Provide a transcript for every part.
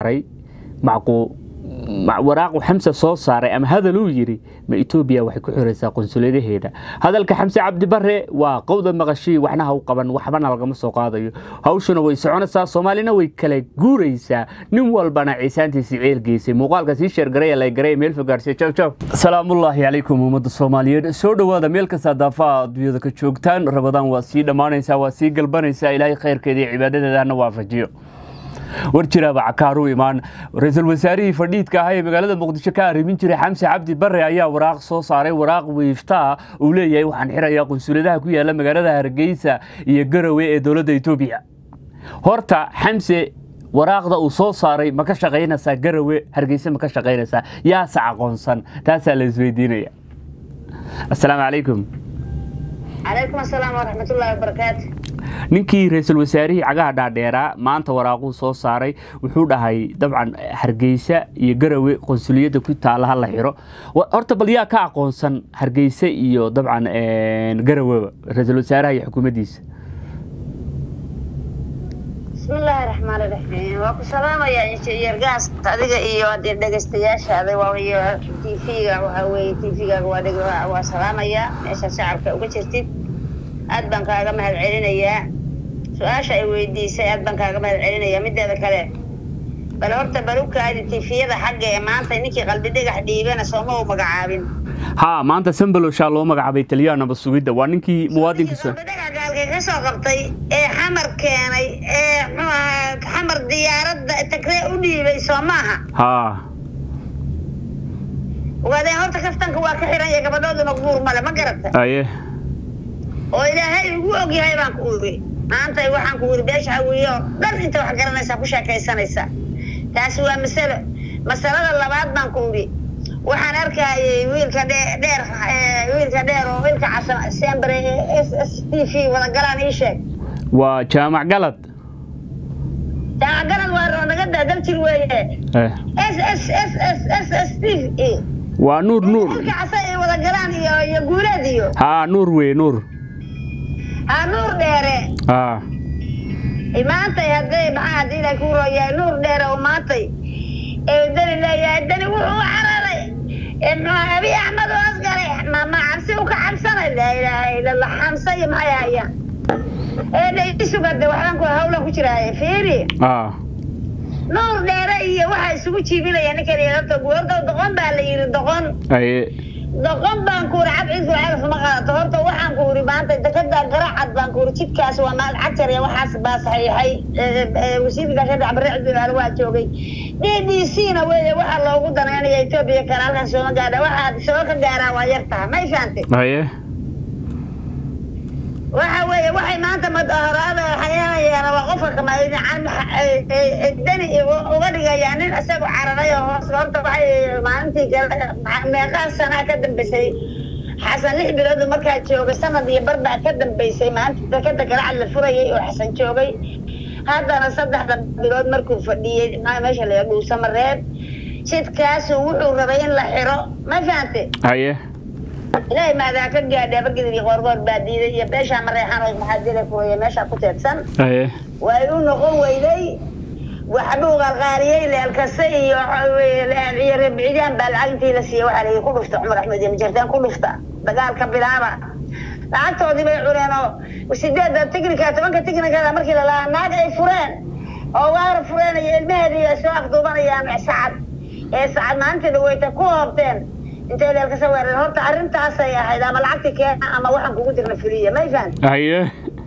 saaray macquu waraaqu xamse soo saaray ama hadal uu yidhi ma etoobiya waxay ku xiraysaa qunsuladaheeda hadalka xamse cabdibare waa qowda maqashii waxna ha u qaban waxbana lagama soo qaadayo hawshuna way soconaysaa soomaalina way kala guuraysaa nin walbana ciisaantiisii ceel geysay muuqaalka sii sheergaray la garay meel fogaarsiya jaw jaw salaamullaahi calaykum ummadda soomaaliyeed soo dhowaada meel kasta daafaha adduunyada ka joogtaan rabadaan waa sii dhammaanaysaa waa sii galbanaysaa ilaahay khayrkeeda iyo cibaadadeedana waafajiyo war jiraaba cakaaru imaan ra-iisul wasaarihii fadhiidka ahaa ee magaalada muqdisho ka arrimin jiray xamse cabdi bare ayaa waraaq soo saaray waraaq wiiftaa uu leeyahay waxaan xirayaa qunsuladaha ku yaala magaalada hargeysa iyo garowe ee dowladda etoobiya horta xamse waraaqda uu soo saaray ma ka shaqaynaysaa garowe hargeysa ma ka shaqaynaysaa yaase aqoonsan taasaa la isweydiinaya assalaamu calaykum calaykum asalaam waraxmatullaahi wabarakaatu ninkii ra-iisul wasaarihii cagaha dhaadheeraa maanta waraaquu soo saaray wuxuu dhahay dabcan hargeysa iyo garowe qonsuliyadda ku taala ha la xiro horta bal yaa ka aqoonsan hargeysa iyo dabcan garaweba ra-iisul wasaaraha iyo xukuumaddiisa bismillaahi raxmaan iraxiim waa ku salaamayaa injineergaas adiga iyo hadii dhegeystayaashaada waayo tv-ga waxaa weeye tv-gaaga waa dheg waa salaamayaa meesha shacabka uga jirtid aad baan kaaga mahad celinayaa su-aasha ay weydiisay aad baan kaaga mahad celinayaa mideeda kale bal horta balukaadi tifiyada xagga ee maanta ninkii qalbi dhagax dhiibana sooma u magacaabin haa maanta sambaloshaa loo magacaabay taliyaha nabad sugidda waa ninkii muwaadinkiisa qalbi dhagax gaalkay ka soo qabtay ee xamar keenay ee muxuu ahaa xamar diyaaradda tagree u dhiibay soo maaha haa ogaadeen horta kaftanka waa ka xiran yahay gabadhooduna guur male ma garata aye oo ilaahay ugu og yahay baan ku iri maanta waxaan ku iri beesha hawiye oo dhan inta wax garanaysaa ku sheekaysanaysaa taasi waa masalo masalada labaad baan ku iri waxaan arkayay wiilka dheer wiilka dheer oo wiilka casan sembre ee s s t v wadagalaan ii sheeg waa jaamac galad jaamac galad waa naga daadal jir weeye s s s s s s t v waa nuur nuur wiilka casan ee wadagalaan iyo iyo guuleed iyo haa nuur wey nuur ha nuur dheere haa maantay hadday maxaa haddii la ku royaa nuur dheere oo maantay ee dani leeyahay dani wuxuu u cararay muxuu abi axmed oo asgaray mama cabsi u ka cabsanay laa ilaaha ila allah xamsa iyo maxay hayaan ee dhaisugade waxbaan ku hawlan ku jiraaye fiiri haa nuur dheere iyo waxaa isugu jiibinaya ninkan iyo horta horta doqon baa la yidhi doqon aye doqon baan ku uri cab cidku calaf ma qaadato horta waxaan ku uri maanta dekada garacad baan ku uri jidkaas waa maal cagtar iyo waxaas baa saxiixay wasiirka gaashada cabare cidbibaal waa joogay d d c na weeye waxaa loogu danaynaya etoobiya kale halkan sooma gaadha waxaad soo ka gaaraa waa yar taha may fahamtay aye waxa weeye waxay maanta madahoraada xayaanayaan waa qofka kamadani uga dhigayaa nin isagoo cararay oo hoos horta waxay maalintii meeqaa sanaa ka dambeysay xasan lix bilood markaa joogay sanad iyo barbaa ka dambeysay maalinta dekada garacad la furayay oo xasan joogay haddana saddexda bilood markuu fadhiyey meesha la dhuusamareeb jidkaasu wuxuu rabay in la xiro ma fahante aye ilaahay maadaa ka gaadhay abagidii qoorgoor baa diiday iyo beeshaa mareexan oo maxaadila kuwaya meeshaa ku teedsan aye way u noqon weyday waxbuu qalqaaliyey leelkase iyo iyo rebcidaan baa lacag intii la siiyey waxaa layihi ku dhufta cumar axmed iyo majartaan ku dhufta dagaalka bilaaba lacagtoodii bay cuneen oo sideedda tignika tobanka tignikada markii lalahaa naag ay fureen oo waara fureen iyo ilmaheedii ay soo afduubanayaan sacad ee sacad maalintii dhaweyta ku hoobteen intay leelkasa weereen horta arrintaasay ahayd ama lacagti keena ama waxaan kugu dirna fuliya may fahan aye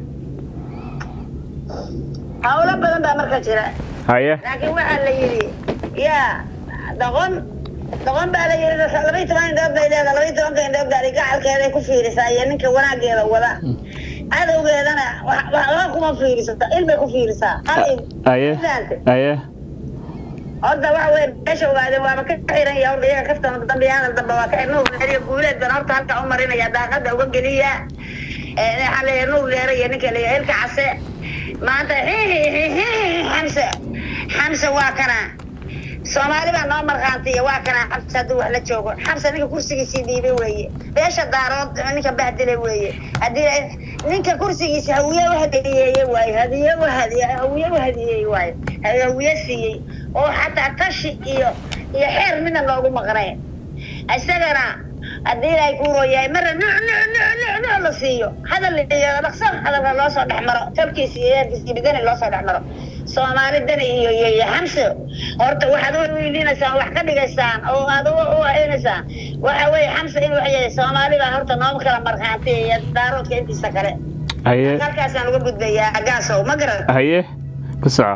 hawlo badan baa marka jira haye laakiin waxaa la yidhi yaa doqon doqon baa la yidhi labaiy toban indhood bay leedahay labaiy tobanka indhood gaari gacalkeeday ku fiirisaa iyo ninka wanaageeda wada cadowgeedana waxba kuma fiirisata il bay ku fiirisaa qalin aye aye horta waxa weye meesha ogaadeen waaba ka xiran yahay horta iyaga kaftan dambiyaana dambe waa ka nuur dheer iyo guuleed baan horta halka u marinaya daaqada uga geliya waxaa leeyahay nuur dheere iyo ninka leeyahay hilka case maanta xamse xamse waa kana soomaali baa noo markhaantiya waa kana xabsi hadduu wax la joogo xabsa ninka kursigiisii dhiibay weeye beesha daarood ninka bahdilay weeye haddii ninka kursigiisa hawiye u hadiyeeye waayo hadiye u hadiye hawiye u hadiyeeye waayo hawiye siiyey oo xataa tashi iyo iyo xeer midna loogu maqnay isagana haddii ilaahay ku rooyahay marna nuc nuc nuc nuc nuc la siiyo hadal iyo dhaqso hadalka loo soo dhex maro tolkiisa iyo eerkiisa iyo bidani loo soo dhex maro soomaali dani iyo iyo iyo xamse horta waxaad u weydiinaysaan wax ka dhigaysaan oo aad u u haynaysaan waxa weeye xamse in wax yahay soomaali baa horta nooma kala markhaanti iyo daaroodka intiisa kale haye halkaasaan uga gudbayaa gaasow ma garan haye ku soco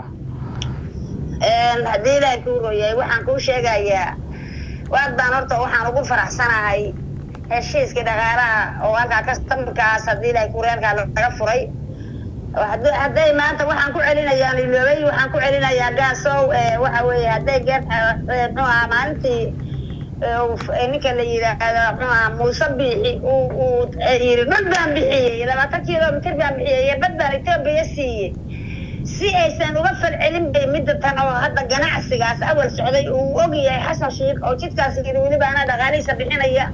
haddii ilaahay kuu rooyahay waxaan kuu sheegayaa waad baan horta waxaan ugu faraxsanahay heshiiskii dhaqaalaha oo halkaa kastamkaas haddii ilaahay kureerkaa laga furay Hadda- hadday maanta waxaan ku celinayaa liloobay waxaan ku celinayaa gaasow eh, waxa weeye hadday geer muxuu ahaa maalintii eh, uu- eh, ninka la yidhaahdo muxuu ahaa muuse biixi uu uu eh, yidhi bad baan bixiyey labaatan kilomitir baan bixiyey iyo bad baan etoobiya siiyey si aysan uga falcelin bay midda tan oo hadda ganacsigaas awal socday uu og yahay xasan shiikh oo jidkaas yidhi weliba anaa dhaqaalihiisa bixinaya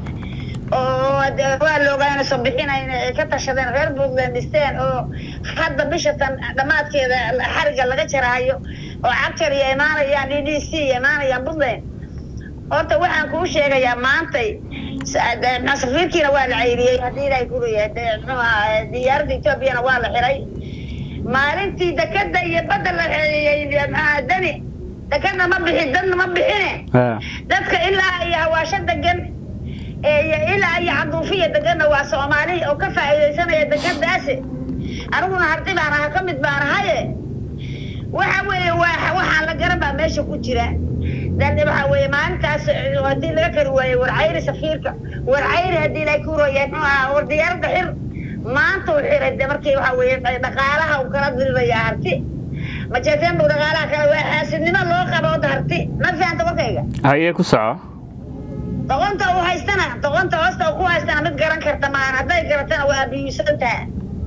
oo de- waa la ogaana soo bixinayna ay ka tashadeen reer puntland dhisteen oo hadda bisha tan dhammaadkeeda xariga laga jarahayo oo cagjar iyo imaanayaan d d c imaanayaan puntland horta waxaan kuu sheegayaa maantay sa- de- ma- safiirkiina waa la cayriyey haddii ilaahay ku leeyahay de- muxuu ahaa diyaaradda etoobiyana waa la xiray maalintii dekada iyo badda la xeeyey maxaa dani dekadna ma bixin dadna ma bixine Ha. dadka ilaa iyo hawaasho degan ee iyo ilaa iyo caduufiya deganna waa soomaali oo ka faa'iidaysanaya dekadaasi aniguna harti baan aha ka mid baan ahaye waxa weeye waa waxaan la garan baa meesha ku jira dan waxa weeye maalintaas eh, haddii laga kari waaye warcayri safiirka warcayri haddii ilaahay ku rooyay muxuu ahaa war diyaaradda xir maanta uu xiray de markii waxa weeye dhaqaalaha uu kala dirirayaa harti majeeteen buu dhaqaalaha kale waa xaasidnimo loo qabo oda harti ma fahanta warkayga haye ku soco doqonta uu haystana doqonta hoosta uu ku haystana mid garan karta maahan hadday garatana waa abiyuusantaha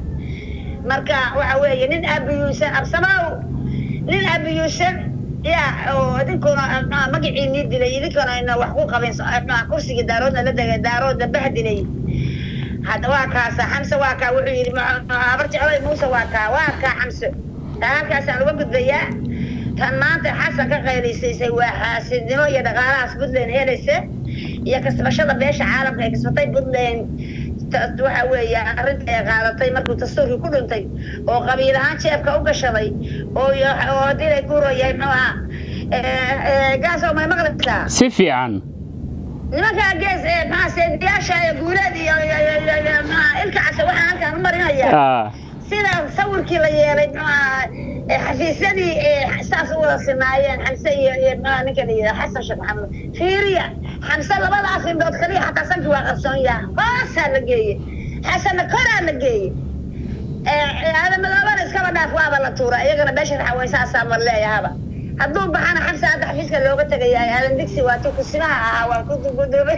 marka waxa weeye nin abiyuusan absamaaw nin abiyuusan ya oo idinkuna ah, magaciinii dilay idinkuna ina wax ku qabin so- ah, kursigii daaroodna la degay daaroodna bahdilay hadda waa kaasa xamse waa kaa wuxuu yidhi ma- ma- habar jeclay muuse waa kaa waa kaa xamse taa halkaasaan uga gudbayaa tan maanta xasan ka qaylaysaysay waa xaasidnimo iyo dhaqaalahaas puntland helaysa iyo kasbashada beesha caalamka ay kasbatay puntland ta- waxa weeye arrinta ay qaadatay markuu dastuurkii ku dhintay oo qabiil ahaan jeebka u gashaday oo iyo- oo haddii ay ku royahay muxuu ahaa eh, eh, gaasoo may maqlaysaa si fiican nimankaa gees ee maxaa seediyaasha ee guuleed iyo iyo- iyo- iyo- iyo maxaa ilka case waxaan halkaan u marinayaa Ah, sida sawirkii la yeelay maxaa ee xafiisyadii ee saas u wada sinaayeen xamse iyo iyo maxaa ninka la yidhaha xasan sheekh maxamed fiiriya xamse labadaas indhood kaliya xataa sanki waa qarsoon yaha hoosaa la geeye xasanna koraa la geeye aadamadoobana iskaba dhaaf waaba la tuura iyagana beesha raxaweysaasaa ma leeyahaba hadduu baxana xamse hadda xafiiska looga tegayaa aadan digsi waa tu kusimaha ahaa waa ku gudubay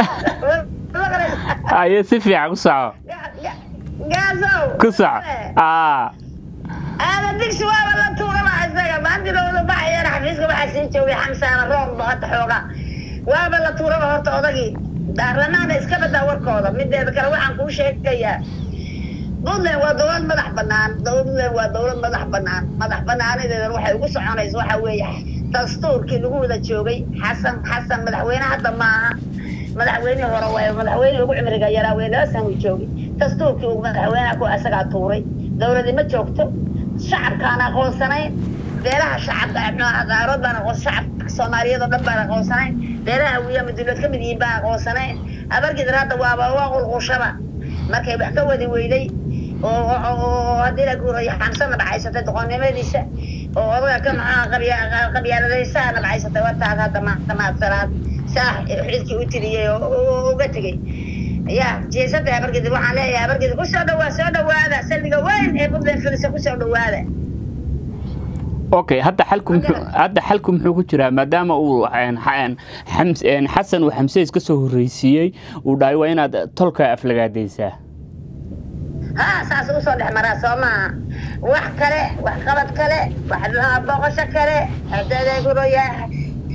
haye si fiican ku soco gaasow ku soco Ah, aadan digsi waaba la tuuraba isaga maantilooda baxayana xafiiska waxaa sii joogay xamsaana roobba hadda xooga waaba la tuuraba horta odagii baarlamaanka iska badaa warkooda mideeda kale waxaan kuu sheegayaa puntland waa dowlad madax banaan puntland waa dowlad madax banaan madax banaanadeedana waxay ugu soconaysa waxa weeye dastuurkii lagu wada joogay xasan xasan madaxweyne hadda maaha madaxweynihii hore waaye madaxweyne ugu cimriga yaraa wey laba san uu joogay dastuurkii uu madaxweynaha ku asagaa tuuray dowladi ma joogto shacabkaan aqoonsanayn beelaha shacabka daarood baan aqoon shacabka soomaaliyeed oo dhan baan aqoonsanayn beelaha wiya madulood ka mid yihiin baan aqoonsanayn abargidar hadda waaba waa qulqushaba markay wax ka wadi weyday oo oo- oo haddii la guurayo xamsana dhacaysatay doqonnimadiisa oo odaga ka maxaa qabya- qabyaaladaysaa dhacaysatay wataas hadda maanta maadsanaad saax xilkii u tiriyey oo oo uga tegey ya jeesada abargidar waxaan leeyahay abargidar kusoo dhawaa soo dhawaada salliga weyn ee puntland filisa kusoo dhawaada okay hadda xalku muxuu hadda xalku muxuu ku jiraa maadaama uu een, xa- een, xams- een, xasan uu xamse iska soo horreysiiyey uu dhahay waa inaad tolka aflagaadaysaa ها ساس وصل حمرا سوما wax kale wax qabad kale wax booqasho kale hadda yaqulu ya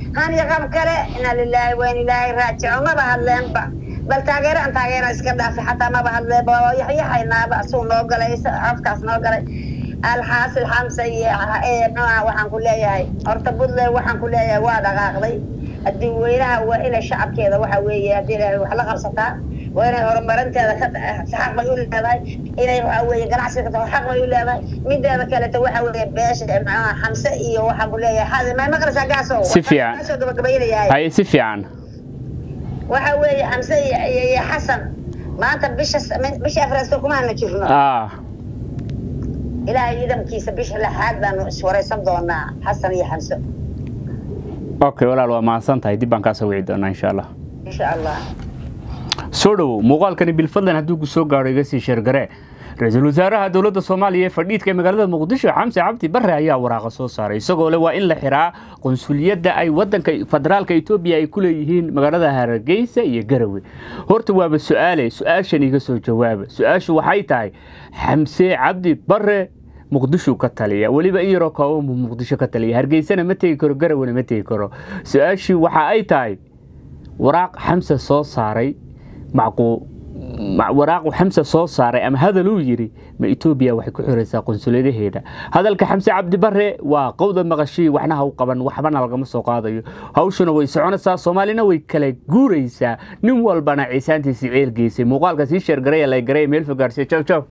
hani qab kale ina lilaahi wayn ilaahay raajico maba hadleenba bal taageero aan taageero iska dhaafay xataa maba hadleenba waa yaxyaxaynaaba asuu noo galay afkaas noo galay alxaasil xamsa iyo muxuaha waxaan ku leeyahay horta puntland waxaan ku leeyahay waa dhaqaaqday haddii weynaha waa inay shacabkeeda waxa weeye haddii ilaahay wax la qabsataa waa inay horumarinteeda ka xaq bay u leedahay inay waxa weeye ganacsiga ka xaq bay u leedahay mideeda kaleto waxa weeye beesha muxuaha xamse iyo waxaan ku leeyahay xadi may maqlaysaa gaasow Si fiican. gaasoo gabagabaynayahay haye si fiican waxa weeye xamse iyo iyo iyo xasan maanta bisha bisha afraadka kumaana jirno ah ilaahay ciidankiisa bisha lixaad baanu iswaraysan doonaa xasan iyo xamse okay walaal waa mahadsan tahay dib baan kaa soo wici doonaa insha allah insha allah soo dhowow muuqaalkani bilfadlan hadduu ku soo gaadho iga sii sheergare ra-iisul wasaaraha dowladda soomaaliya ee fadhiidka magaalada muqdisho xamse cabdi barre ayaa waraaqa soo saaray isagoo leh waa in la xiraa qunsuliyadda ay wadanka federaalka etoobiya ay ku leeyihiin magaalada hargeysa iyo garowe horta waaba su-aale su-aashan iga soo jawaaba su-aashu waxay tahay xamse cabdi barre muqdisho ka taliya weliba in yaroo kooban buu muqdisho ka taliya hargeysana ma tegi karo garawena ma tegi karo su-aashii waxa ay tahay waraaq xamse soo saaray macquu ma- waraaqu xamse soo saaray ama hadal uu yidhi ma etoobiya waxay ku xiraysaa qunsuladaheeda hadalka xamse cabdi barre waa qowda maqashii waxna ha u qaban waxbana lagama soo qaadayo hawshuna way soconaysaa soomaalina way kala guuraysaa nin walbana ciisaantiisii ceelgeysay muuqaalka sii sheergaray ee la garay meel fogaarsiya jaw jaw